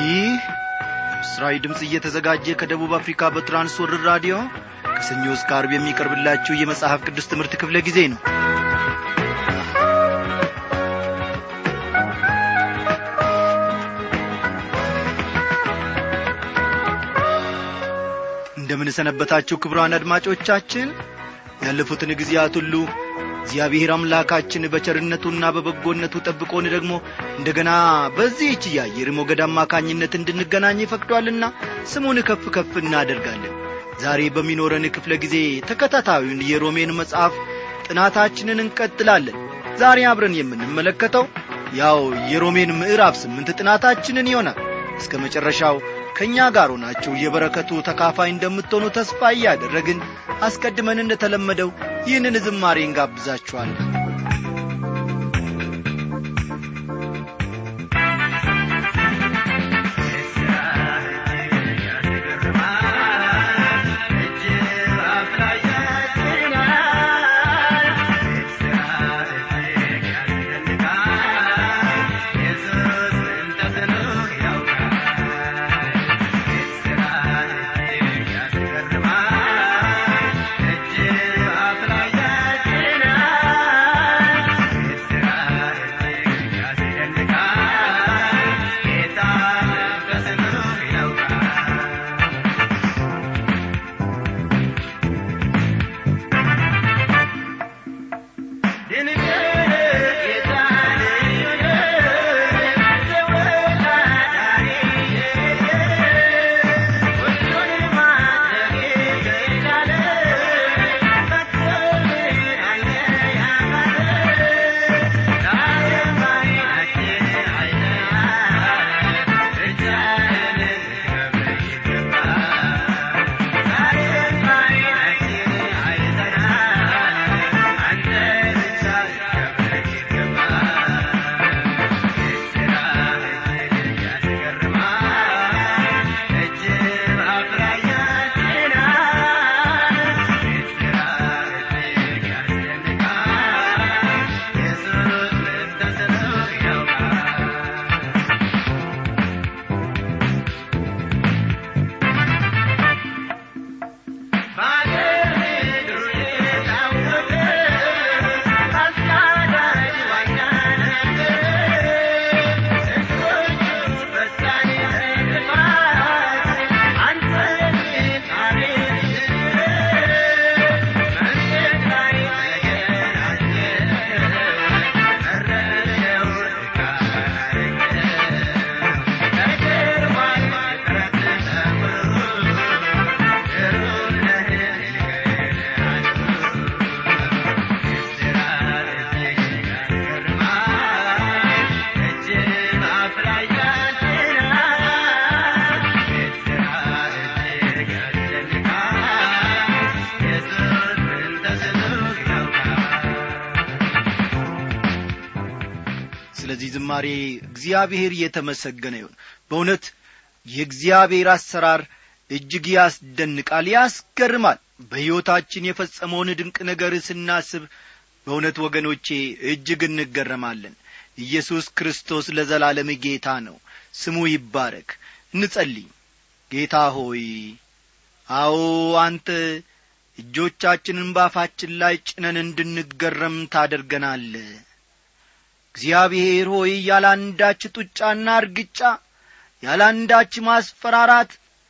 ይህ ምስራዊ ድምፅ እየተዘጋጀ ከደቡብ አፍሪካ በትራንስወርር ራዲዮ ከሰኞ እስከ አርብ የሚቀርብላችሁ የመጽሐፍ ቅዱስ ትምህርት ክፍለ ጊዜ ነው እንደምንሰነበታችሁ ክብሯን አድማጮቻችን ያለፉትን ጊዜያት ሁሉ እግዚአብሔር አምላካችን በቸርነቱና በበጎነቱ ጠብቆን ደግሞ እንደገና በዚህች የአየር ሞገድ አማካኝነት እንድንገናኝ ፈቅዷልና ስሙን ከፍ ከፍ እናደርጋለን ዛሬ በሚኖረን ክፍለ ጊዜ ተከታታዩን የሮሜን መጽሐፍ ጥናታችንን እንቀጥላለን ዛሬ አብረን የምንመለከተው ያው የሮሜን ምዕራፍ ስምንት ጥናታችንን ይሆናል እስከ መጨረሻው ከእኛ ጋር ሆናችሁ የበረከቱ ተካፋይ እንደምትሆኑ ተስፋ እያደረግን አስቀድመን እንደተለመደው ይህንን ዝማሬ እንጋብዛችኋለን ስለዚህ ዝማሬ እግዚአብሔር እየተመሰገነ ይሁን በእውነት የእግዚአብሔር አሰራር እጅግ ያስደንቃል ያስገርማል በሕይወታችን የፈጸመውን ድንቅ ነገር ስናስብ በእውነት ወገኖቼ እጅግ እንገረማለን ኢየሱስ ክርስቶስ ለዘላለም ጌታ ነው ስሙ ይባረክ እንጸልይ ጌታ ሆይ አዎ አንተ እጆቻችንን ባፋችን ላይ ጭነን እንድንገረም ታደርገናለ እግዚአብሔር ሆይ ያላንዳች ጡጫና እርግጫ ያላንዳች ማስፈራራት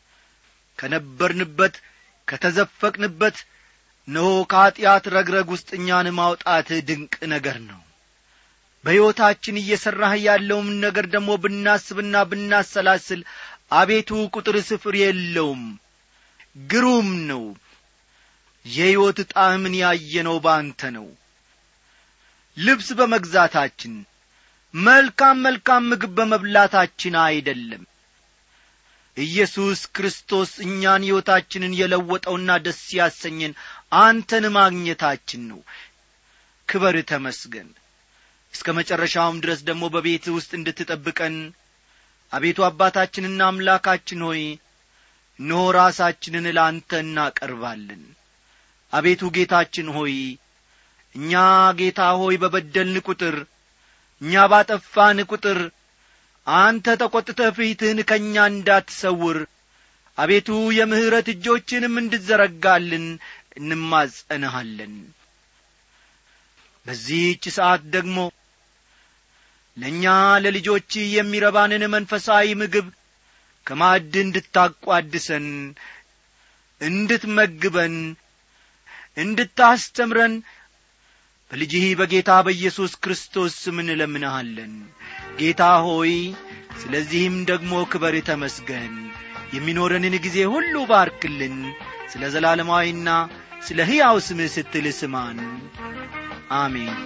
ከነበርንበት ከተዘፈቅንበት እነሆ ከኀጢአት ረግረግ ውስጥ እኛን ማውጣት ድንቅ ነገር ነው በሕይወታችን እየሠራህ ያለውም ነገር ደግሞ ብናስብና ብናሰላስል አቤቱ ቁጥር ስፍር የለውም ግሩም ነው የሕይወት ጣዕምን ያየነው በአንተ ነው ልብስ በመግዛታችን መልካም መልካም ምግብ በመብላታችን አይደለም ኢየሱስ ክርስቶስ እኛን ሕይወታችንን የለወጠውና ደስ ያሰኘን አንተን ማግኘታችን ነው ክበር ተመስገን እስከ መጨረሻውም ድረስ ደግሞ በቤት ውስጥ እንድትጠብቀን አቤቱ አባታችንና አምላካችን ሆይ እነሆ ራሳችንን ለአንተ እናቀርባለን አቤቱ ጌታችን ሆይ እኛ ጌታ ሆይ በበደልን ቁጥር እኛ ባጠፋን ቁጥር አንተ ተቈጥተህ ፊትህን ከእኛ እንዳትሰውር አቤቱ የምሕረት እጆችንም እንድዘረጋልን እንማጸንሃለን በዚህች ሰዓት ደግሞ ለእኛ ለልጆች የሚረባንን መንፈሳዊ ምግብ ከማዕድ እንድታቋድሰን እንድትመግበን እንድታስተምረን በልጅህ በጌታ በኢየሱስ ክርስቶስ ስም እንለምንሃለን ጌታ ሆይ ስለዚህም ደግሞ ክበር ተመስገን የሚኖረንን ጊዜ ሁሉ ባርክልን ስለ ዘላለማዊና ስለ ሕያው ስምህ ስትል ስማን አሜን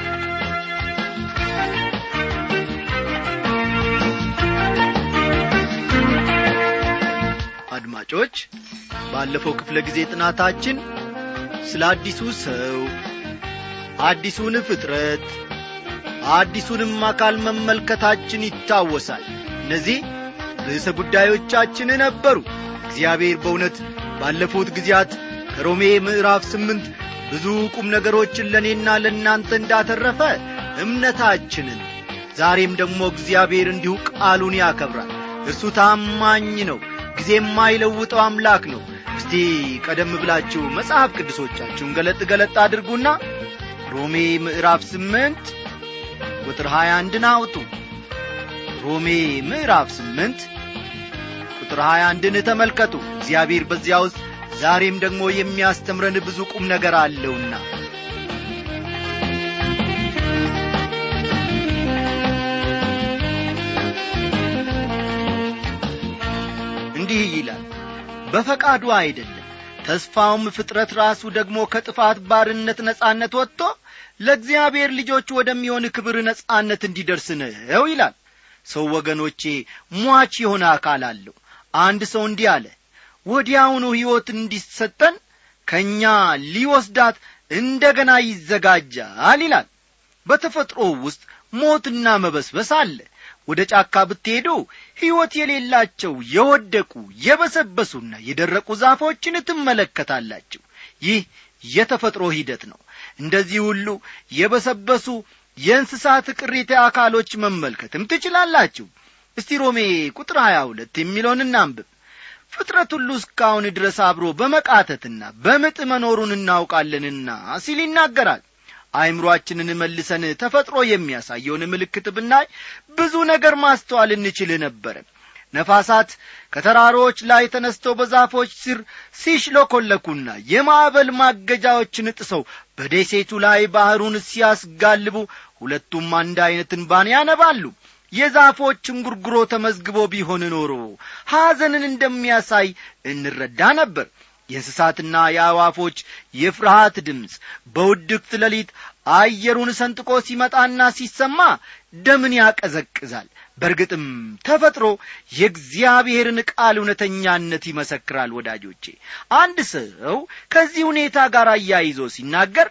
አድማጮች ባለፈው ክፍለ ጊዜ ጥናታችን ስለ አዲሱ ሰው አዲሱን ፍጥረት አዲሱንም አካል መመልከታችን ይታወሳል እነዚህ ርዕሰ ጉዳዮቻችን ነበሩ እግዚአብሔር በእውነት ባለፉት ጊዜያት ከሮሜ ምዕራፍ ስምንት ብዙ ቁም ነገሮችን ለእኔና ለእናንተ እንዳተረፈ እምነታችንን ዛሬም ደግሞ እግዚአብሔር እንዲሁ ቃሉን ያከብራል እርሱ ታማኝ ነው ጊዜ የማይለውጠው አምላክ ነው እስቲ ቀደም ብላችሁ መጽሐፍ ቅዱሶቻችሁን ገለጥ ገለጥ አድርጉና ሮሜ ምዕራፍ ስምንት ቁጥር ሀያ አንድን አውጡ ሮሜ ምዕራፍ ስምንት ቁጥር ሀያ አንድን ተመልከቱ እግዚአብሔር በዚያ ውስጥ ዛሬም ደግሞ የሚያስተምረን ብዙ ቁም ነገር አለውና እንዲህ ይላል በፈቃዱ አይደለም ተስፋውም ፍጥረት ራሱ ደግሞ ከጥፋት ባርነት ነጻነት ወጥቶ ለእግዚአብሔር ልጆች ወደሚሆን ክብር ነጻነት እንዲደርስ ነው ይላል ሰው ወገኖቼ ሟች የሆነ አካል አለው አንድ ሰው እንዲህ አለ ወዲያውኑ ሕይወት እንዲሰጠን ከእኛ ሊወስዳት እንደ ገና ይዘጋጃል ይላል በተፈጥሮ ውስጥ ሞትና መበስበስ አለ ወደ ጫካ ብትሄዱ ሕይወት የሌላቸው የወደቁ የበሰበሱና የደረቁ ዛፎችን ትመለከታላችሁ ይህ የተፈጥሮ ሂደት ነው እንደዚህ ሁሉ የበሰበሱ የእንስሳት ቅሪተ አካሎች መመልከትም ትችላላችሁ እስቲ ሮሜ ቁጥር ሀያ ሁለት የሚለውን እናንብብ ፍጥረት ሁሉ እስካሁን ድረስ አብሮ በመቃተትና በምጥ መኖሩን እናውቃለንና ሲል ይናገራል አይምሮአችንን መልሰን ተፈጥሮ የሚያሳየውን ምልክት ብናይ ብዙ ነገር ማስተዋል እንችል ነበረ ነፋሳት ከተራሮች ላይ ተነስተው በዛፎች ስር ሲሽለኮለኩና የማዕበል ማገጃዎችን ጥሰው በደሴቱ ላይ ባሕሩን ሲያስጋልቡ ሁለቱም አንድ ዐይነት እንባን ያነባሉ የዛፎች እንጉርጉሮ ተመዝግቦ ቢሆን ኖሮ ሐዘንን እንደሚያሳይ እንረዳ ነበር የእንስሳትና የአዋፎች የፍርሃት ድምፅ በውድቅት ሌሊት አየሩን ሰንጥቆ ሲመጣና ሲሰማ ደምን ያቀዘቅዛል በእርግጥም ተፈጥሮ የእግዚአብሔርን ቃል እውነተኛነት ይመሰክራል ወዳጆቼ አንድ ሰው ከዚህ ሁኔታ ጋር አያይዞ ሲናገር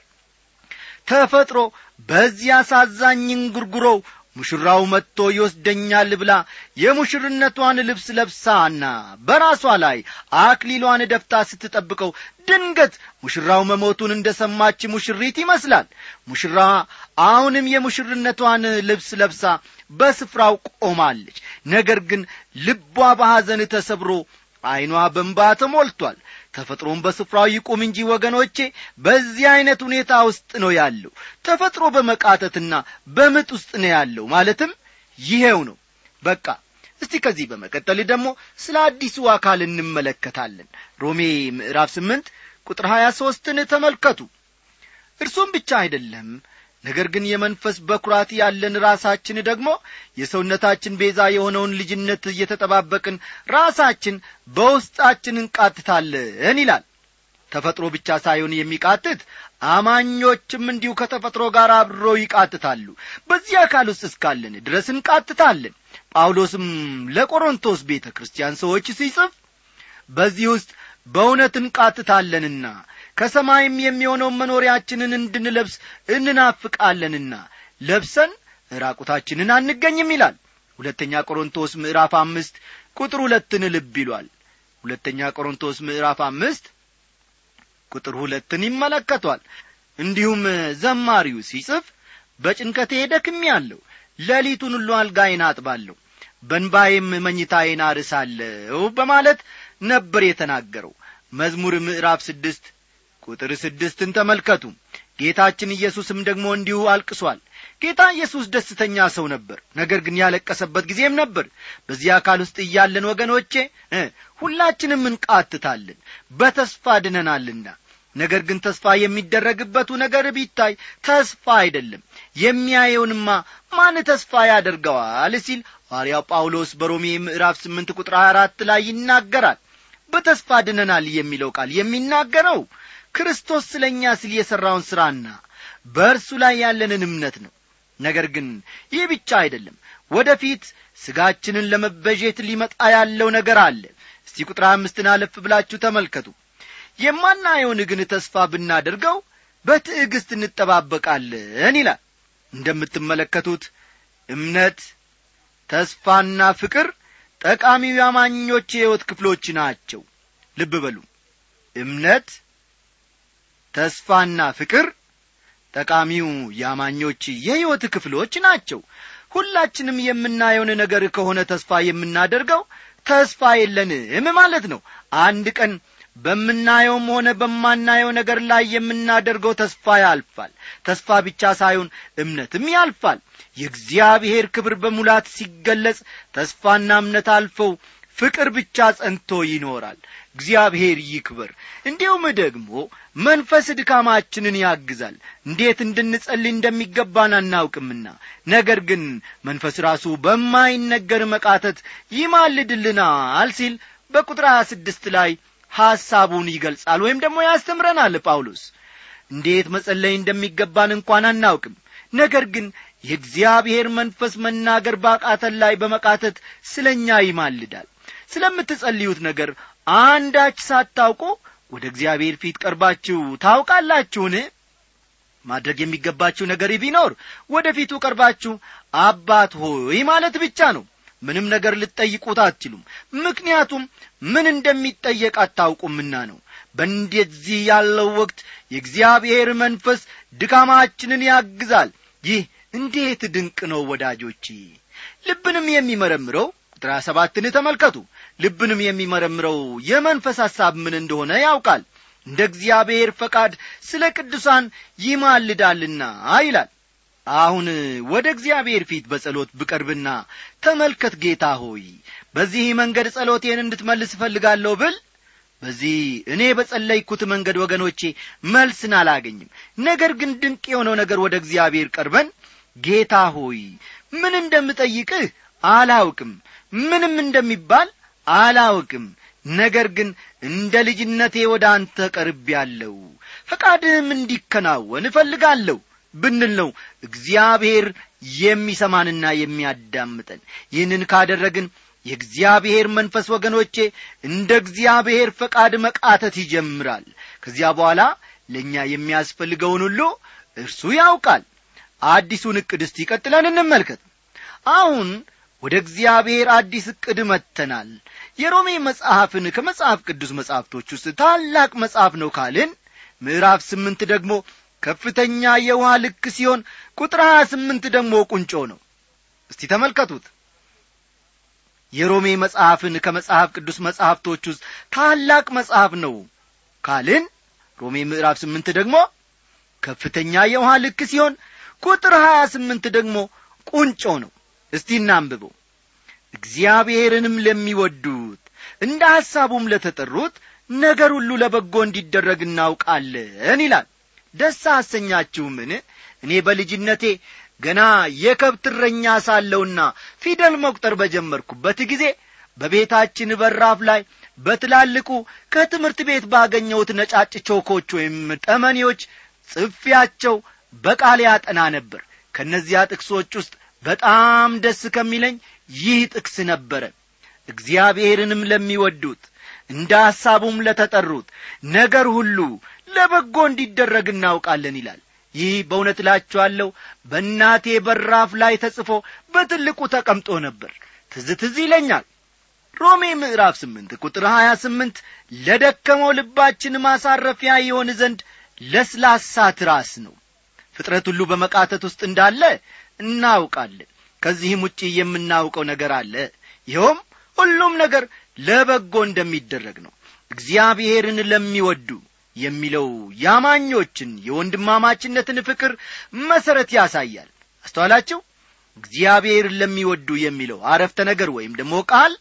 ተፈጥሮ በዚህ አሳዛኝ እንጉርጉሮው ሙሽራው መጥቶ ይወስደኛል ብላ የሙሽርነቷን ልብስ ለብሳና በራሷ ላይ አክሊሏን ደፍታ ስትጠብቀው ድንገት ሙሽራው መሞቱን እንደ ሰማች ሙሽሪት ይመስላል ሙሽራ አሁንም የሙሽርነቷን ልብስ ለብሳ በስፍራው ቆማለች ነገር ግን ልቧ በሐዘን ተሰብሮ ዐይኗ በንባ ተሞልቷል ተፈጥሮም በስፍራው ይቁም እንጂ ወገኖቼ በዚህ ዐይነት ሁኔታ ውስጥ ነው ያለው ተፈጥሮ በመቃተትና በምጥ ውስጥ ነው ያለው ማለትም ይሄው ነው በቃ እስቲ ከዚህ በመቀጠል ደግሞ ስለ አዲሱ አካል እንመለከታለን ሮሜ ምዕራፍ ስምንት ቁጥር ሀያ ሦስትን ተመልከቱ እርሱም ብቻ አይደለም ነገር ግን የመንፈስ በኩራት ያለን ራሳችን ደግሞ የሰውነታችን ቤዛ የሆነውን ልጅነት እየተጠባበቅን ራሳችን በውስጣችን እንቃትታለን ይላል ተፈጥሮ ብቻ ሳይሆን የሚቃትት አማኞችም እንዲሁ ከተፈጥሮ ጋር አብሮ ይቃትታሉ በዚህ አካል ውስጥ እስካለን ድረስ እንቃትታለን ጳውሎስም ለቆሮንቶስ ቤተ ክርስቲያን ሰዎች ሲጽፍ በዚህ ውስጥ በእውነት እንቃትታለንና ከሰማይም የሚሆነውን መኖሪያችንን እንድንለብስ እንናፍቃለንና ለብሰን ራቁታችንን አንገኝም ይላል ሁለተኛ ቆሮንቶስ ምዕራፍ አምስት ቁጥር ሁለትን ልብ ይሏል ሁለተኛ ቆሮንቶስ ምዕራፍ አምስት ቁጥር ሁለትን ይመለከቷል እንዲሁም ዘማሪው ሲጽፍ በጭንቀቴ ደክሜ ያለሁ ሌሊቱን ሁሉ አልጋዬን አጥባለሁ በንባዬም መኝታዬን አርሳለሁ በማለት ነበር የተናገረው መዝሙር ምዕራፍ ስድስት ቁጥር ስድስትን ተመልከቱ ጌታችን ኢየሱስም ደግሞ እንዲሁ አልቅሷል ጌታ ኢየሱስ ደስተኛ ሰው ነበር ነገር ግን ያለቀሰበት ጊዜም ነበር በዚህ አካል ውስጥ እያለን ወገኖቼ ሁላችንም እንቃትታለን በተስፋ ድነናልና ነገር ግን ተስፋ የሚደረግበቱ ነገር ቢታይ ተስፋ አይደለም የሚያየውንማ ማን ተስፋ ያደርገዋል ሲል ሐዋርያው ጳውሎስ በሮሜ ምዕራፍ ስምንት ቁጥር አራት ላይ ይናገራል በተስፋ ድነናል የሚለው ቃል የሚናገረው ክርስቶስ ስለ እኛ ሲል የሠራውን ሥራና በእርሱ ላይ ያለንን እምነት ነው ነገር ግን ይህ ብቻ አይደለም ወደፊት ሥጋችንን ለመበዤት ሊመጣ ያለው ነገር አለ እስቲ ቁጥር አምስትን አለፍ ብላችሁ ተመልከቱ የማናየውን ግን ተስፋ ብናደርገው በትዕግሥት እንጠባበቃለን ይላል እንደምትመለከቱት እምነት ተስፋና ፍቅር ጠቃሚው የአማኞች የሕይወት ክፍሎች ናቸው ልብ በሉ እምነት ተስፋና ፍቅር ጠቃሚው የአማኞች የሕይወት ክፍሎች ናቸው ሁላችንም የምናየውን ነገር ከሆነ ተስፋ የምናደርገው ተስፋ የለንም ማለት ነው አንድ ቀን በምናየውም ሆነ በማናየው ነገር ላይ የምናደርገው ተስፋ ያልፋል ተስፋ ብቻ ሳይሆን እምነትም ያልፋል የእግዚአብሔር ክብር በሙላት ሲገለጽ ተስፋና እምነት አልፈው ፍቅር ብቻ ጸንቶ ይኖራል እግዚአብሔር ይክበር እንዲሁም ደግሞ መንፈስ ድካማችንን ያግዛል እንዴት እንድንጸልይ እንደሚገባን አናውቅምና ነገር ግን መንፈስ ራሱ በማይነገር መቃተት ይማልድልናል ሲል በቁጥር ሀያ ስድስት ላይ ሐሳቡን ይገልጻል ወይም ደግሞ ያስተምረናል ጳውሎስ እንዴት መጸለይ እንደሚገባን እንኳን አናውቅም ነገር ግን የእግዚአብሔር መንፈስ መናገር ባቃተን ላይ በመቃተት ስለ እኛ ይማልዳል ስለምትጸልዩት ነገር አንዳች ሳታውቁ ወደ እግዚአብሔር ፊት ቀርባችሁ ታውቃላችሁን ማድረግ የሚገባችሁ ነገር ቢኖር ወደ ፊቱ ቀርባችሁ አባት ሆይ ማለት ብቻ ነው ምንም ነገር ልትጠይቁት አትችሉም ምክንያቱም ምን እንደሚጠየቅ አታውቁምና ነው በእንደዚህ ያለው ወቅት የእግዚአብሔር መንፈስ ድካማችንን ያግዛል ይህ እንዴት ድንቅ ነው ወዳጆች ልብንም የሚመረምረው ቁጥር ሰባትን ተመልከቱ ልብንም የሚመረምረው የመንፈስ ሐሳብ ምን እንደሆነ ያውቃል እንደ እግዚአብሔር ፈቃድ ስለ ቅዱሳን ይማልዳልና ይላል አሁን ወደ እግዚአብሔር ፊት በጸሎት ብቀርብና ተመልከት ጌታ ሆይ በዚህ መንገድ ጸሎቴን እንድትመልስ እፈልጋለሁ ብል በዚህ እኔ በጸለይኩት መንገድ ወገኖቼ መልስን አላገኝም ነገር ግን ድንቅ የሆነው ነገር ወደ እግዚአብሔር ቀርበን ጌታ ሆይ ምን እንደምጠይቅህ አላውቅም ምንም እንደሚባል አላውቅም ነገር ግን እንደ ልጅነቴ ወደ አንተ ቀርቤያለሁ ፈቃድህም እንዲከናወን እፈልጋለሁ ብንል ነው እግዚአብሔር የሚሰማንና የሚያዳምጠን ይህንን ካደረግን የእግዚአብሔር መንፈስ ወገኖቼ እንደ እግዚአብሔር ፈቃድ መቃተት ይጀምራል ከዚያ በኋላ ለእኛ የሚያስፈልገውን ሁሉ እርሱ ያውቃል አዲሱን ዕቅድ እስቲ ቀጥለን እንመልከት አሁን ወደ እግዚአብሔር አዲስ ዕቅድ መጥተናል የሮሜ መጽሐፍን ከመጽሐፍ ቅዱስ መጽሐፍቶች ውስጥ ታላቅ መጽሐፍ ነው ካልን ምዕራፍ ስምንት ደግሞ ከፍተኛ የውሃ ልክ ሲሆን ቁጥር ሀያ ስምንት ደግሞ ቁንጮ ነው እስቲ ተመልከቱት የሮሜ መጽሐፍን ከመጽሐፍ ቅዱስ መጽሐፍቶች ውስጥ ታላቅ መጽሐፍ ነው ካልን ሮሜ ምዕራፍ ስምንት ደግሞ ከፍተኛ የውሃ ልክ ሲሆን ቁጥር ሀያ ስምንት ደግሞ ቁንጮ ነው እስቲ እናንብበው እግዚአብሔርንም ለሚወዱት እንደ ሐሳቡም ለተጠሩት ነገር ሁሉ ለበጎ እንዲደረግ እናውቃለን ይላል ደስ አሰኛችሁምን እኔ በልጅነቴ ገና የከብት እረኛ ሳለውና ፊደል መቁጠር በጀመርኩበት ጊዜ በቤታችን በራፍ ላይ በትላልቁ ከትምህርት ቤት ባገኘሁት ነጫጭ ቾኮች ወይም ጠመኔዎች ጽፊያቸው በቃል ያጠና ነበር ከእነዚያ ጥቅሶች ውስጥ በጣም ደስ ከሚለኝ ይህ ጥቅስ ነበረ እግዚአብሔርንም ለሚወዱት እንደ ሐሳቡም ለተጠሩት ነገር ሁሉ ለበጎ እንዲደረግ እናውቃለን ይላል ይህ በእውነት እላችኋለሁ በእናቴ በራፍ ላይ ተጽፎ በትልቁ ተቀምጦ ነበር ትዝ ትዝ ይለኛል ሮሜ ምዕራፍ ስምንት ቁጥር ሀያ ስምንት ለደከመው ልባችን ማሳረፊያ ይሆን ዘንድ ለስላሳ ትራስ ነው ፍጥረት ሁሉ በመቃተት ውስጥ እንዳለ እናውቃለን ከዚህም ውጪ የምናውቀው ነገር አለ ይኸውም ሁሉም ነገር ለበጎ እንደሚደረግ ነው እግዚአብሔርን ለሚወዱ የሚለው ያማኞችን የወንድማማችነትን ፍቅር መሠረት ያሳያል አስተዋላችሁ እግዚአብሔርን ለሚወዱ የሚለው አረፍተ ነገር ወይም ደግሞ ቃል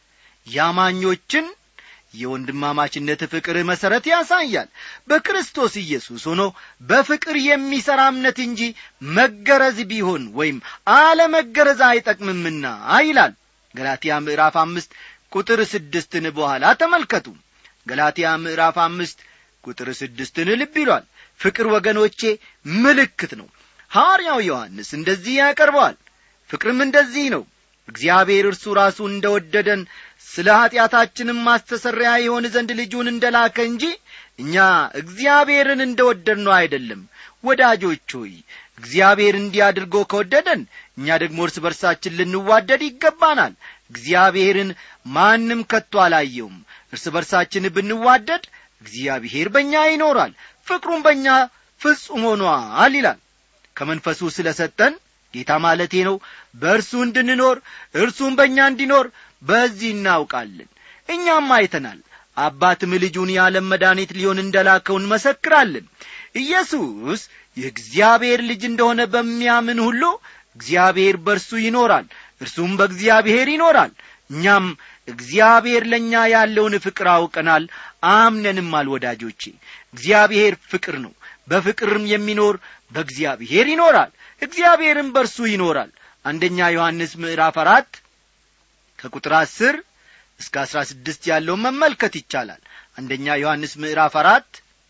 ያማኞችን የወንድማማችነት ፍቅር መሠረት ያሳያል በክርስቶስ ኢየሱስ ሆኖ በፍቅር የሚሠራ እምነት እንጂ መገረዝ ቢሆን ወይም አለመገረዝ አይጠቅምምና ይላል ገላትያ ምዕራፍ አምስት ቁጥር ስድስትን በኋላ ተመልከቱ ገላትያ ምዕራፍ አምስት ቁጥር ስድስትን ልብ ይሏል ፍቅር ወገኖቼ ምልክት ነው ሐዋርያው ዮሐንስ እንደዚህ ያቀርበዋል ፍቅርም እንደዚህ ነው እግዚአብሔር እርሱ ራሱ እንደ ወደደን ስለ ኀጢአታችንም ማስተሰሪያ የሆን ዘንድ ልጁን እንደ ላከ እንጂ እኛ እግዚአብሔርን እንደ ወደድነው አይደለም ወዳጆች ሆይ እግዚአብሔር እንዲህ አድርጎ ከወደደን እኛ ደግሞ እርስ በርሳችን ልንዋደድ ይገባናል እግዚአብሔርን ማንም ከቶ አላየውም እርስ በርሳችን ብንዋደድ እግዚአብሔር በእኛ ይኖራል ፍቅሩም በእኛ ፍጹም ሆኗል ይላል ከመንፈሱ ስለ ሰጠን ጌታ ማለቴ ነው በእርሱ እንድንኖር እርሱም በእኛ እንዲኖር በዚህ እናውቃለን እኛም አይተናል አባትም ልጁን የዓለም መድኃኒት ሊሆን እንደላከው እንመሰክራለን ኢየሱስ የእግዚአብሔር ልጅ እንደሆነ በሚያምን ሁሉ እግዚአብሔር በእርሱ ይኖራል እርሱም በእግዚአብሔር ይኖራል እኛም እግዚአብሔር ለእኛ ያለውን ፍቅር አውቀናል አምነንማል ወዳጆቼ እግዚአብሔር ፍቅር ነው በፍቅርም የሚኖር በእግዚአብሔር ይኖራል እግዚአብሔርም በእርሱ ይኖራል አንደኛ ዮሐንስ ምዕራፍ አራት ከቁጥር አስር እስከ አስራ ስድስት ያለውን መመልከት ይቻላል አንደኛ ዮሐንስ ምዕራፍ አራት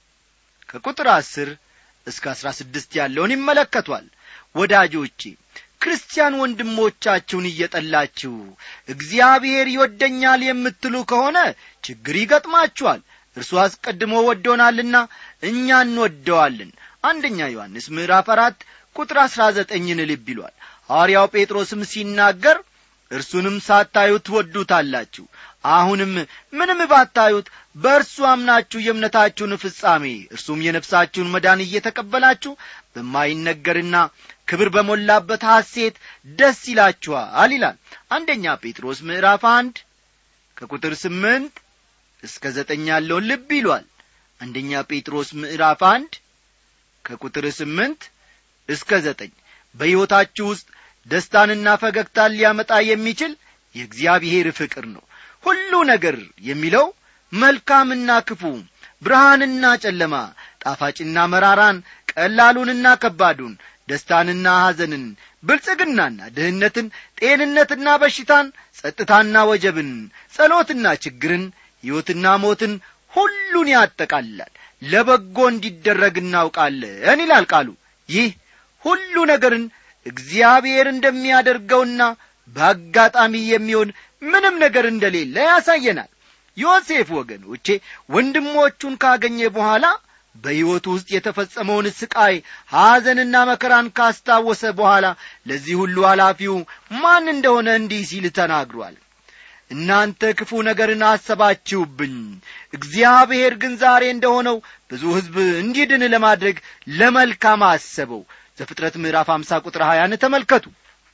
ከቁጥር አስር እስከ አስራ ስድስት ያለውን ይመለከቷል ወዳጆቼ ክርስቲያን ወንድሞቻችሁን እየጠላችሁ እግዚአብሔር ይወደኛል የምትሉ ከሆነ ችግር ይገጥማችኋል እርሱ አስቀድሞ ወዶናልና እኛ እንወደዋለን አንደኛ ዮሐንስ ምዕራፍ አራት ቁጥር አሥራ ዘጠኝን ልብ ይሏል ሐዋርያው ጴጥሮስም ሲናገር እርሱንም ሳታዩት ትወዱታላችሁ አሁንም ምንም ባታዩት በእርሱ አምናችሁ የእምነታችሁን ፍጻሜ እርሱም የነፍሳችሁን መዳን እየተቀበላችሁ በማይነገርና ክብር በሞላበት ሐሴት ደስ ይላችኋል ይላል አንደኛ ጴጥሮስ ምዕራፍ አንድ ከቁጥር ስምንት እስከ ዘጠኝ ያለውን ልብ ይሏል አንደኛ ጴጥሮስ ምዕራፍ አንድ ከቁጥር ስምንት እስከ ዘጠኝ በሕይወታችሁ ውስጥ ደስታንና ፈገግታን ሊያመጣ የሚችል የእግዚአብሔር ፍቅር ነው ሁሉ ነገር የሚለው መልካምና ክፉ ብርሃንና ጨለማ ጣፋጭና መራራን ቀላሉንና ከባዱን ደስታንና ሐዘንን ብልጽግናና ድህነትን ጤንነትና በሽታን ጸጥታና ወጀብን ጸሎትና ችግርን ሕይወትና ሞትን ሁሉን ያጠቃልላል ለበጎ እንዲደረግ እናውቃለን ይላል ቃሉ ይህ ሁሉ ነገርን እግዚአብሔር እንደሚያደርገውና በአጋጣሚ የሚሆን ምንም ነገር እንደሌለ ያሳየናል ዮሴፍ ወገኖቼ ወንድሞቹን ካገኘ በኋላ በሕይወቱ ውስጥ የተፈጸመውን ስቃይ ሐዘንና መከራን ካስታወሰ በኋላ ለዚህ ሁሉ ኃላፊው ማን እንደሆነ እንዲህ ሲል ተናግሯል እናንተ ክፉ ነገርን አሰባችሁብኝ እግዚአብሔር ግን ዛሬ እንደሆነው ብዙ ሕዝብ እንዲድን ለማድረግ ለመልካም አሰበው ዘፍጥረት ምዕራፍ አምሳ ቁጥር ሀያን ተመልከቱ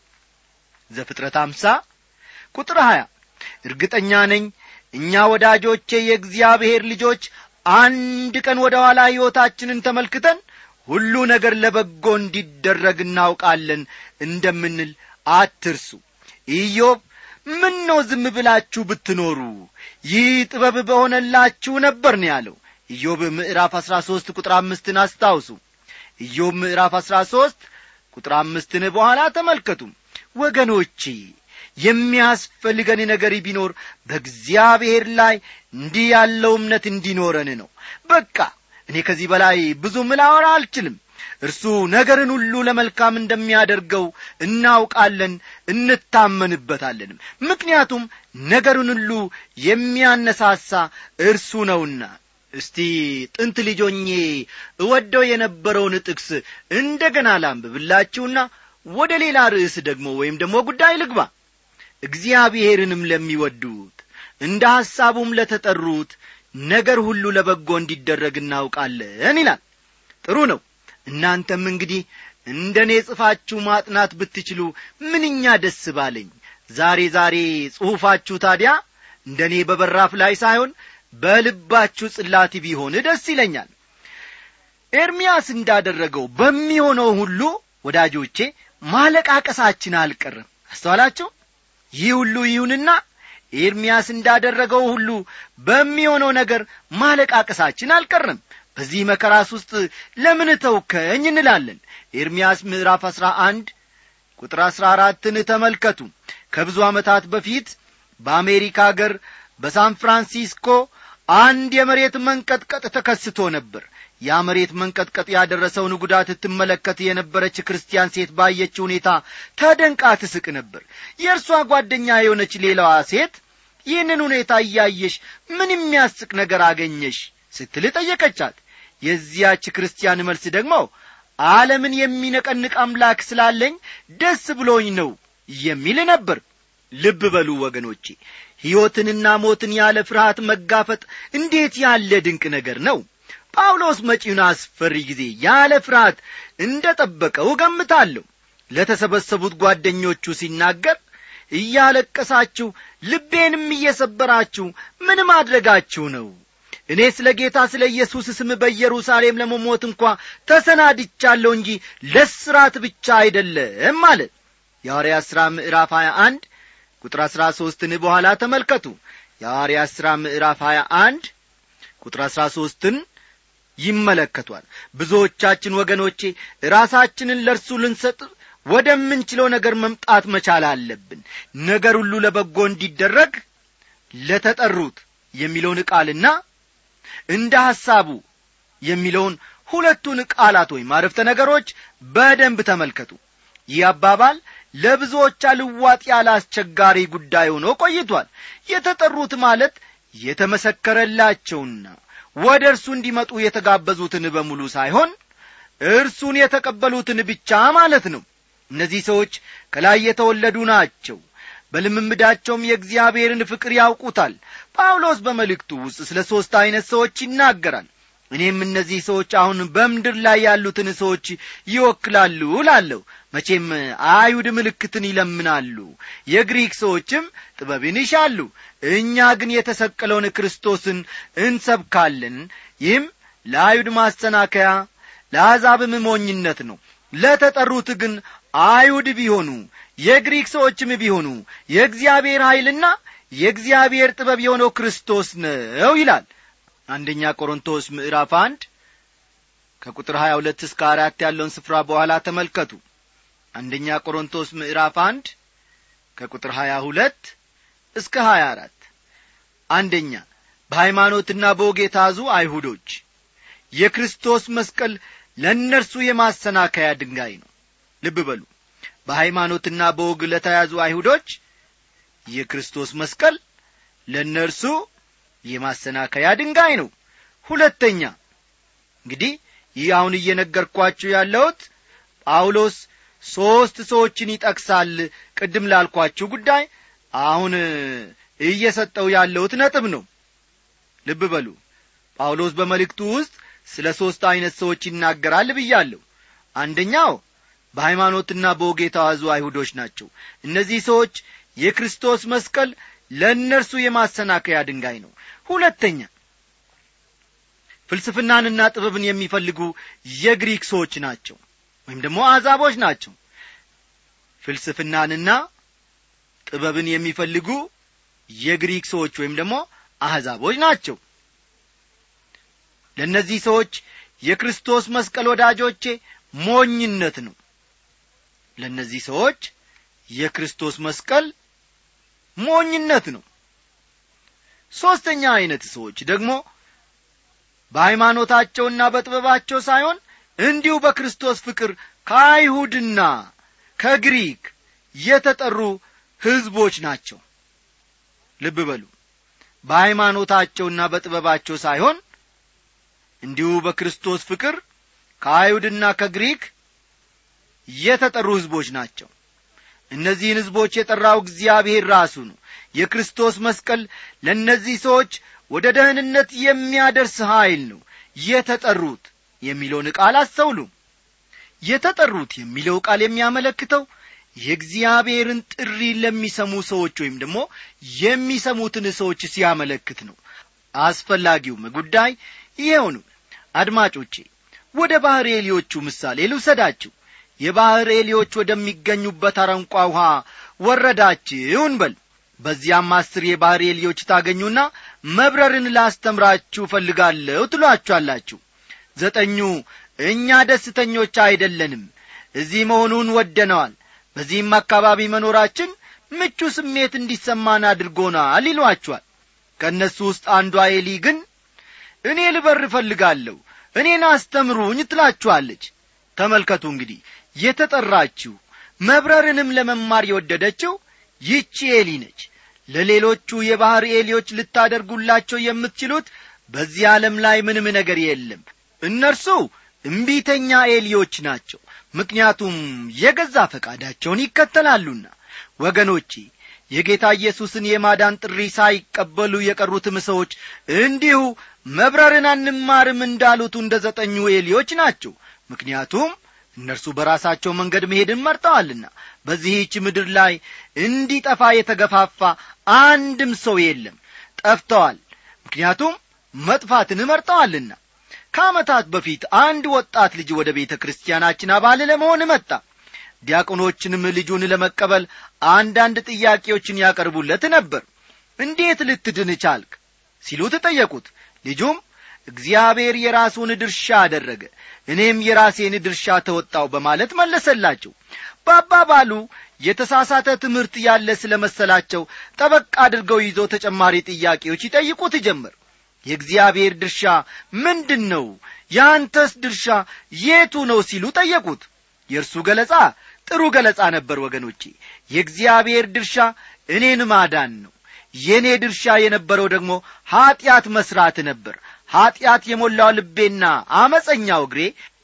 ዘፍጥረት አምሳ ቁጥር ሀያ እርግጠኛ ነኝ እኛ ወዳጆቼ የእግዚአብሔር ልጆች አንድ ቀን ወደ ኋላ ሕይወታችንን ተመልክተን ሁሉ ነገር ለበጎ እንዲደረግ እናውቃለን እንደምንል አትርሱ ኢዮብ ምን ነው ዝም ብላችሁ ብትኖሩ ይህ ጥበብ በሆነላችሁ ነበር ነው ያለው ኢዮብ ምዕራፍ አሥራ ሦስት ቁጥር አምስትን አስታውሱ ኢዮብ ምዕራፍ አሥራ ሦስት ቁጥር አምስትን በኋላ ተመልከቱ ወገኖቼ የሚያስፈልገን ነገር ቢኖር በእግዚአብሔር ላይ እንዲህ ያለው እምነት እንዲኖረን ነው በቃ እኔ ከዚህ በላይ ብዙ ምላወራ አልችልም እርሱ ነገርን ሁሉ ለመልካም እንደሚያደርገው እናውቃለን እንታመንበታለንም ምክንያቱም ነገርን ሁሉ የሚያነሳሳ እርሱ ነውና እስቲ ጥንት ልጆኜ እወደው የነበረውን ጥቅስ እንደ ገና ላንብብላችሁና ወደ ሌላ ርዕስ ደግሞ ወይም ደግሞ ጉዳይ ልግባ እግዚአብሔርንም ለሚወዱት እንደ ሐሳቡም ለተጠሩት ነገር ሁሉ ለበጎ እንዲደረግ እናውቃለን ይላል ጥሩ ነው እናንተም እንግዲህ እንደ እኔ ጽፋችሁ ማጥናት ብትችሉ ምንኛ ደስ ባለኝ ዛሬ ዛሬ ጽሑፋችሁ ታዲያ እንደ እኔ በበራፍ ላይ ሳይሆን በልባችሁ ጽላት ቢሆን ደስ ይለኛል ኤርምያስ እንዳደረገው በሚሆነው ሁሉ ወዳጆቼ ማለቃቀሳችን አልቀርም አስተዋላችሁ ይህ ሁሉ ይሁንና ኤርምያስ እንዳደረገው ሁሉ በሚሆነው ነገር ማለቃቀሳችን አልቀርም በዚህ መከራስ ውስጥ ለምን ተውከኝ እንላለን ኤርምያስ ምዕራፍ አሥራ አንድ ቁጥር አሥራ አራትን ተመልከቱ ከብዙ ዓመታት በፊት በአሜሪካ አገር በሳን ፍራንሲስኮ አንድ የመሬት መንቀጥቀጥ ተከስቶ ነበር ያ መሬት መንቀጥቀጥ ያደረሰውን ጉዳት ትመለከት የነበረች ክርስቲያን ሴት ባየች ሁኔታ ተደንቃ ትስቅ ነበር የእርሷ ጓደኛ የሆነች ሌላዋ ሴት ይህንን ሁኔታ እያየሽ ምን የሚያስቅ ነገር አገኘሽ ስትል ጠየቀቻት የዚያች ክርስቲያን መልስ ደግሞ ዓለምን የሚነቀንቅ አምላክ ስላለኝ ደስ ብሎኝ ነው የሚል ነበር ልብ በሉ ወገኖቼ ሕይወትንና ሞትን ያለ ፍርሃት መጋፈጥ እንዴት ያለ ድንቅ ነገር ነው ጳውሎስ መጪውን አስፈሪ ጊዜ ያለ ፍርሃት እንደ ጠበቀው እገምታለሁ ለተሰበሰቡት ጓደኞቹ ሲናገር እያለቀሳችሁ ልቤንም እየሰበራችሁ ምን ማድረጋችሁ ነው እኔ ስለ ጌታ ስለ ኢየሱስ ስም በኢየሩሳሌም ለመሞት እንኳ ተሰናድቻለሁ እንጂ ለስራት ብቻ አይደለም ማለት የሐዋርያ ሥራ ምዕራፍ 21 ቁጥር አሥራ ሦስትን በኋላ ተመልከቱ የሐዋርያ ሥራ ምዕራፍ 21 ቁጥር አሥራ ሦስትን ይመለከቷል ብዙዎቻችን ወገኖቼ ራሳችንን ለእርሱ ልንሰጥ ወደምንችለው ነገር መምጣት መቻል አለብን ነገር ሁሉ ለበጎ እንዲደረግ ለተጠሩት የሚለውን ቃልና እንደ ሐሳቡ የሚለውን ሁለቱን ቃላት ወይም አረፍተ ነገሮች በደንብ ተመልከቱ ይህ አባባል ለብዙዎች አልዋጥ ያለ አስቸጋሪ ጉዳይ ሆኖ ቆይቷል የተጠሩት ማለት የተመሰከረላቸውና ወደ እርሱ እንዲመጡ የተጋበዙትን በሙሉ ሳይሆን እርሱን የተቀበሉትን ብቻ ማለት ነው እነዚህ ሰዎች ከላይ የተወለዱ ናቸው በልምምዳቸውም የእግዚአብሔርን ፍቅር ያውቁታል ጳውሎስ በመልእክቱ ውስጥ ስለ ሦስት ዐይነት ሰዎች ይናገራል እኔም እነዚህ ሰዎች አሁን በምድር ላይ ያሉትን ሰዎች ይወክላሉ ላለሁ መቼም አይሁድ ምልክትን ይለምናሉ የግሪክ ሰዎችም ጥበብን ይሻሉ እኛ ግን የተሰቀለውን ክርስቶስን እንሰብካለን ይህም ለአይሁድ ማሰናከያ ለአሕዛብም ሞኝነት ነው ለተጠሩት ግን አይሁድ ቢሆኑ የግሪክ ሰዎችም ቢሆኑ የእግዚአብሔር ኀይልና የእግዚአብሔር ጥበብ የሆነው ክርስቶስ ነው ይላል አንደኛ ቆሮንቶስ ምዕራፍ አንድ ከቁጥር ሀያ ሁለት እስከ አራት ያለውን ስፍራ በኋላ ተመልከቱ አንደኛ ቆሮንቶስ ምዕራፍ አንድ ከቁጥር ሀያ ሁለት እስከ ሀያ አራት አንደኛ በሃይማኖትና በወግ የታዙ አይሁዶች የክርስቶስ መስቀል ለእነርሱ የማሰናከያ ድንጋይ ነው ልብ በሉ በሃይማኖትና በወግ ለተያዙ አይሁዶች የክርስቶስ መስቀል ለእነርሱ የማሰናከያ ድንጋይ ነው ሁለተኛ እንግዲህ ይህ አሁን እየነገርኳችሁ ያለሁት ጳውሎስ ሦስት ሰዎችን ይጠቅሳል ቅድም ላልኳችሁ ጉዳይ አሁን እየሰጠው ያለሁት ነጥብ ነው ልብ በሉ ጳውሎስ በመልእክቱ ውስጥ ስለ ሦስት ዐይነት ሰዎች ይናገራል ብያለሁ አንደኛው በሃይማኖትና በወግ የተዋዙ አይሁዶች ናቸው እነዚህ ሰዎች የክርስቶስ መስቀል ለእነርሱ የማሰናከያ ድንጋይ ነው ሁለተኛ ፍልስፍናንና ጥበብን የሚፈልጉ የግሪክ ሰዎች ናቸው ወይም ደግሞ አሕዛቦች ናቸው ፍልስፍናንና ጥበብን የሚፈልጉ የግሪክ ሰዎች ወይም ደግሞ አሕዛቦች ናቸው ለእነዚህ ሰዎች የክርስቶስ መስቀል ወዳጆቼ ሞኝነት ነው ለእነዚህ ሰዎች የክርስቶስ መስቀል ሞኝነት ነው ሦስተኛ ዐይነት ሰዎች ደግሞ በሃይማኖታቸውና በጥበባቸው ሳይሆን እንዲሁ በክርስቶስ ፍቅር ከአይሁድና ከግሪክ የተጠሩ ሕዝቦች ናቸው ልብ በሉ በሃይማኖታቸውና በጥበባቸው ሳይሆን እንዲሁ በክርስቶስ ፍቅር ከአይሁድና ከግሪክ የተጠሩ ሕዝቦች ናቸው እነዚህን ሕዝቦች የጠራው እግዚአብሔር ራሱ ነው የክርስቶስ መስቀል ለእነዚህ ሰዎች ወደ ደህንነት የሚያደርስ ኀይል ነው የተጠሩት የሚለውን ቃል አስተውሉ የተጠሩት የሚለው ቃል የሚያመለክተው የእግዚአብሔርን ጥሪ ለሚሰሙ ሰዎች ወይም ደግሞ የሚሰሙትን ሰዎች ሲያመለክት ነው አስፈላጊውም ጉዳይ ይኸው ነው አድማጮቼ ወደ ባሕር ኤሊዮቹ ምሳሌ ልውሰዳችሁ የባሕር ኤሊዮች ወደሚገኙበት አረንቋ ውሃ ወረዳችሁ እንበል በዚያም አስር የባሕር ኤሊዮች ታገኙና መብረርን ላስተምራችሁ እፈልጋለሁ ትሏችኋላችሁ ዘጠኙ እኛ ደስተኞች አይደለንም እዚህ መሆኑን ወደነዋል በዚህም አካባቢ መኖራችን ምቹ ስሜት እንዲሰማን አድርጎናል ይሏችኋል ከእነሱ ውስጥ አንዷ ኤሊ ግን እኔ ልበር እፈልጋለሁ እኔን አስተምሩኝ ትላችኋለች ተመልከቱ እንግዲህ የተጠራችው መብረርንም ለመማር የወደደችው ይቺ ኤሊ ነች ለሌሎቹ የባሕር ኤሊዎች ልታደርጉላቸው የምትችሉት በዚህ ዓለም ላይ ምንም ነገር የለም እነርሱ እምቢተኛ ኤሊዎች ናቸው ምክንያቱም የገዛ ፈቃዳቸውን ይከተላሉና ወገኖቼ የጌታ ኢየሱስን የማዳን ጥሪ ሳይቀበሉ የቀሩትም ሰዎች እንዲሁ መብረርን አንማርም እንዳሉት እንደ ዘጠኙ ኤሊዎች ናቸው ምክንያቱም እነርሱ በራሳቸው መንገድ መሄድን መርጠዋልና በዚህች ምድር ላይ እንዲጠፋ የተገፋፋ አንድም ሰው የለም ጠፍተዋል ምክንያቱም መጥፋትን መርጠዋልና ከዓመታት በፊት አንድ ወጣት ልጅ ወደ ቤተ ክርስቲያናችን አባል ለመሆን መጣ ዲያቆኖችንም ልጁን ለመቀበል አንዳንድ ጥያቄዎችን ያቀርቡለት ነበር እንዴት ልትድን ቻልክ ሲሉ ተጠየቁት ልጁም እግዚአብሔር የራሱን ድርሻ አደረገ እኔም የራሴን ድርሻ ተወጣው በማለት መለሰላቸው በአባባሉ የተሳሳተ ትምህርት ያለ ስለ መሰላቸው ጠበቅ አድርገው ይዞ ተጨማሪ ጥያቄዎች ይጠይቁት ጀመር የእግዚአብሔር ድርሻ ምንድን ነው የአንተስ ድርሻ የቱ ነው ሲሉ ጠየቁት የእርሱ ገለጻ ጥሩ ገለጻ ነበር ወገኖቼ የእግዚአብሔር ድርሻ እኔን ማዳን ነው የእኔ ድርሻ የነበረው ደግሞ ኀጢአት መሥራት ነበር ኀጢአት የሞላው ልቤና አመፀኛው እግሬ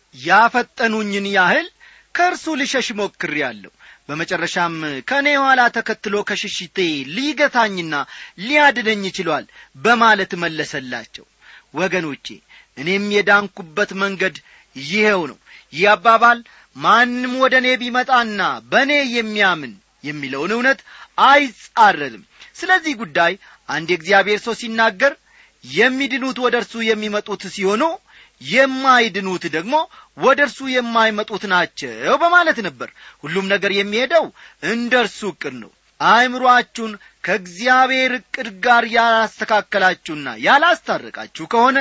ያፈጠኑኝን ያህል ከእርሱ ልሸሽ ሞክሬአለሁ በመጨረሻም ከእኔ ኋላ ተከትሎ ከሽሽቴ ሊገታኝና ሊያድነኝ ችሏል በማለት መለሰላቸው ወገኖቼ እኔም የዳንኩበት መንገድ ይኸው ነው ይህ አባባል ማንም ወደ እኔ ቢመጣና በእኔ የሚያምን የሚለውን እውነት አይጻረርም ስለዚህ ጉዳይ አንድ የእግዚአብሔር ሰው ሲናገር የሚድኑት ወደ እርሱ የሚመጡት ሲሆኑ የማይድኑት ደግሞ ወደ እርሱ የማይመጡት ናቸው በማለት ነበር ሁሉም ነገር የሚሄደው እንደ እርሱ ዕቅድ ነው አእምሮአችሁን ከእግዚአብሔር ዕቅድ ጋር ያላስተካከላችሁና ያላስታረቃችሁ ከሆነ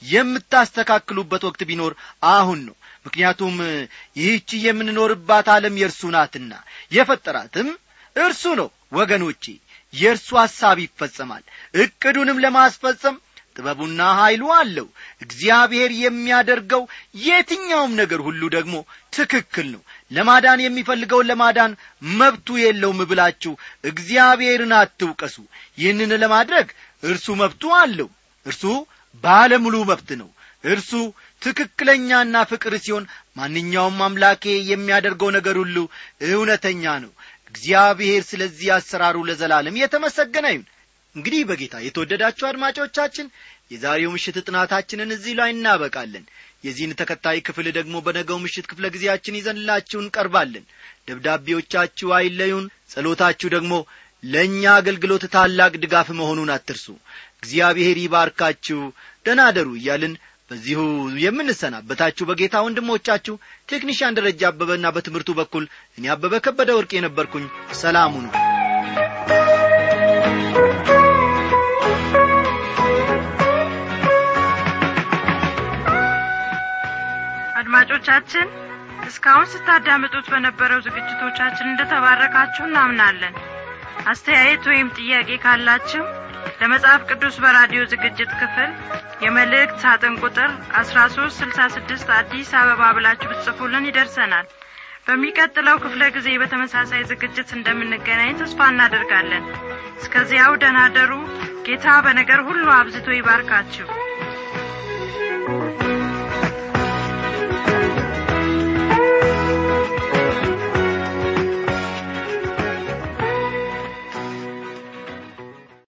የምታስተካክሉበት ወቅት ቢኖር አሁን ነው ምክንያቱም ይህች የምንኖርባት ዓለም የእርሱ ናትና የፈጠራትም እርሱ ነው ወገኖቼ የእርሱ ሐሳብ ይፈጸማል ዕቅዱንም ለማስፈጸም ጥበቡና ኀይሉ አለው እግዚአብሔር የሚያደርገው የትኛውም ነገር ሁሉ ደግሞ ትክክል ነው ለማዳን የሚፈልገውን ለማዳን መብቱ የለውም ብላችሁ እግዚአብሔርን አትውቀሱ ይህንን ለማድረግ እርሱ መብቱ አለው እርሱ ባለሙሉ መብት ነው እርሱ ትክክለኛና ፍቅር ሲሆን ማንኛውም አምላኬ የሚያደርገው ነገር ሁሉ እውነተኛ ነው እግዚአብሔር ስለዚህ አሰራሩ ለዘላለም የተመሰገነ ይሁን እንግዲህ በጌታ የተወደዳችሁ አድማጮቻችን የዛሬው ምሽት ጥናታችንን እዚህ ላይ እናበቃለን የዚህን ተከታይ ክፍል ደግሞ በነገው ምሽት ክፍለ ጊዜያችን ይዘንላችሁ እንቀርባለን ደብዳቤዎቻችሁ አይለዩን ጸሎታችሁ ደግሞ ለእኛ አገልግሎት ታላቅ ድጋፍ መሆኑን አትርሱ እግዚአብሔር ይባርካችሁ ደናደሩ እያልን በዚሁ የምንሰናበታችሁ በጌታ ወንድሞቻችሁ ቴክኒሽያን ደረጃ አበበና በትምህርቱ በኩል እኔ አበበ ከበደ ወርቅ የነበርኩኝ ሰላሙ ነው አድማጮቻችን እስካሁን ስታዳምጡት በነበረው ዝግጅቶቻችን እንደተባረካችሁ እናምናለን አስተያየት ወይም ጥያቄ ካላችሁ ለመጽሐፍ ቅዱስ በራዲዮ ዝግጅት ክፍል የመልእክት ሳጥን ቁጥር 1366 አዲስ አበባ ብላችሁ ብትጽፉልን ይደርሰናል በሚቀጥለው ክፍለ ጊዜ በተመሳሳይ ዝግጅት እንደምንገናኝ ተስፋ እናደርጋለን እስከዚያው ደናደሩ ጌታ በነገር ሁሉ አብዝቶ ይባርካችሁ